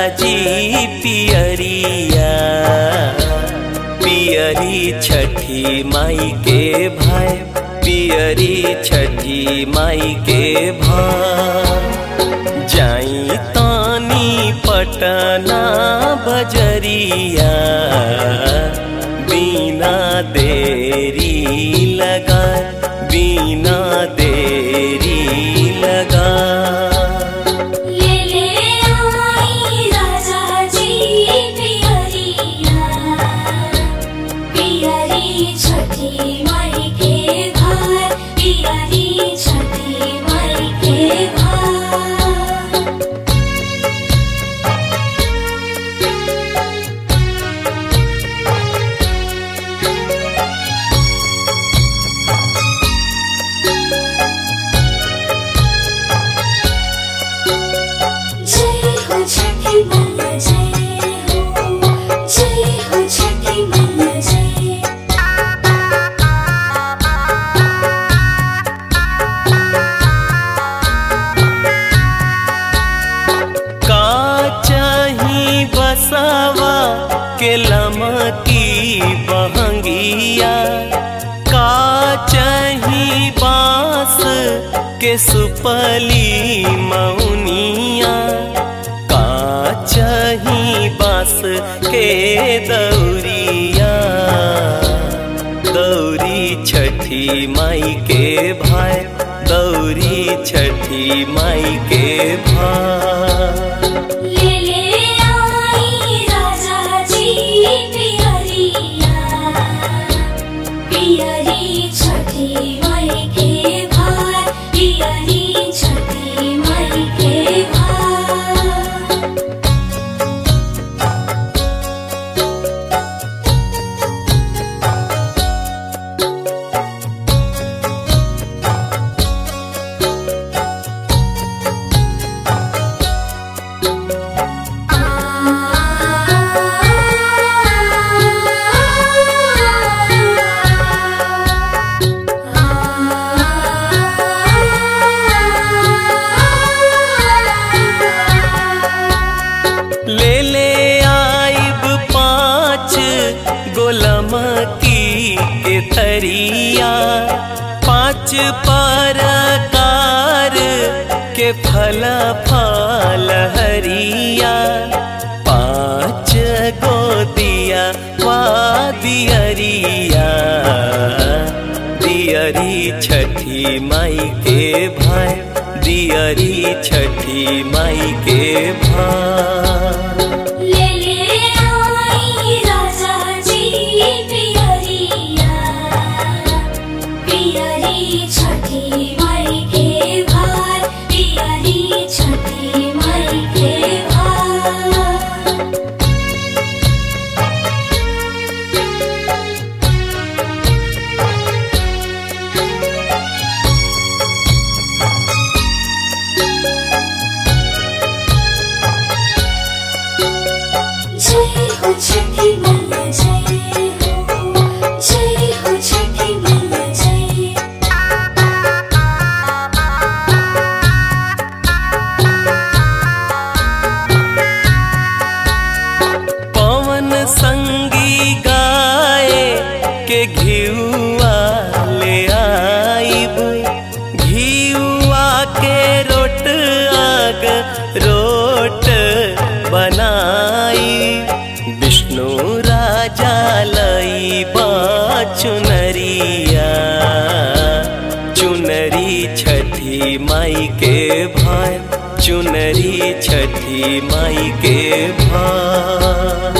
जी पियरिया पियरी छठी माई के भाई पियरी छठी माई के भाई जाई तानी पटना बजरिया बिना देरी लगा बिना देरी लगा ले ले आई राजा जी पियरिया पियरी छठी माई के घर पियरी छठी माई के घर जय हो छठी मैया जय हो जय हो छठी मैया जय का चाही बसावा के लमकी बहंगिया का चाही बांस के सुपली मौनिया का चाही बांस के दौरिया दौरी छठी माई के भाई दौरी छठी माई के भाई ले ले आई राजा जी पियरिया पियरी छठी माई के घर पियरी छठी माई के घर ले ले आइब पाँच गोलम की के थरिया पाँच परकार के फल फल हरिया पाँच गोदिया वा दियरिया दियरी छठी माई के भाई दियरी छठी माई के भाई ले ले आई राजा जी पियरिया पियरी छठी माई के घर पियरी छठी माई के घर जय हो छठी मैया जय हो जय हो छठी मैया जय पवन संगी गाए के घियुआ ले आइब घियुआ के रोट आग रोट बनाई विष्णु राजा लई चुनरिया चुनरी छठी माई के भाई चुनरी छठी माई के भाई